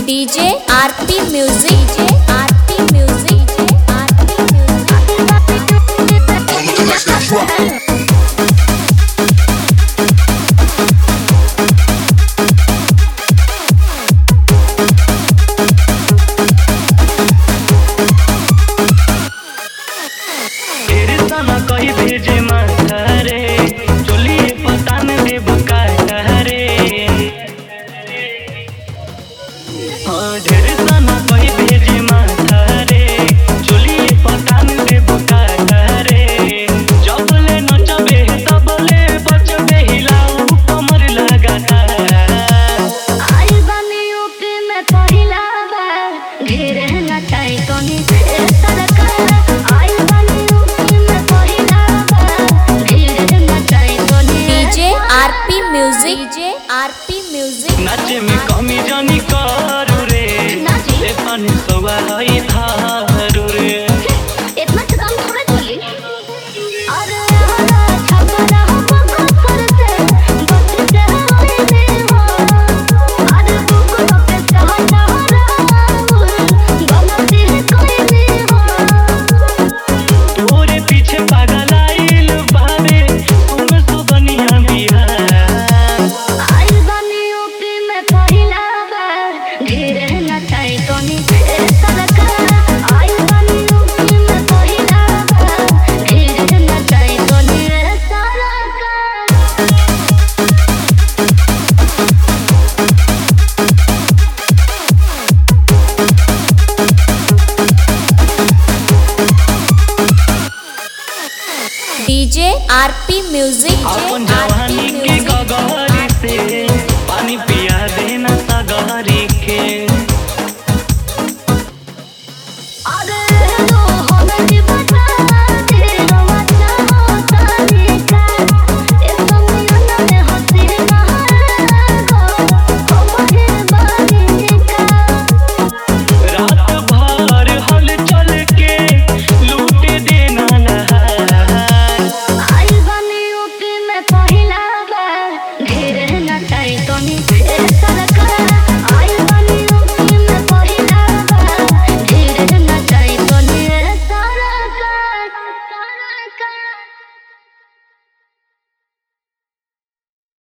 DJ Aarti music DJ Aarti music DJ Aarti music Don't look like that drop. ढेर सना कही भेजे माथा रे चोलिए पता न दे बुकाता रे हाँ ढेर सना कही भेजे माथा रे चोलिए पता न दे बुकाता रे जब ले नचबे तब ले बचबे हिलाऊ कमर लगाता आई बनी यूपी में पहिला बार घेरे नचाई तोनी ए सरकार आई बनी यूपी में पहिला बार घेरे नचाई तोनी DJ RP music DJ RP music नाचे में कमी जानी करू रे नाची। ले पानी सवा हई थारू रे इतना तो काम थोड़ा चली अरे हरा छपरा हम कर से बस से होई में हो अरे बुक पे सहना राम गलती है कोई नहीं हो तोरे पीछे पागल आइल बाबे तुम सुबनिया बिहार आई बनी यूपी में पहिला बार घेरे नचाई तोनी ए सरकार आई बनी यूपी में पहिला बार घेरे नचाई तोनी ए सरकार डीजे आरपी म्यूजिक अपन डीजे जवानी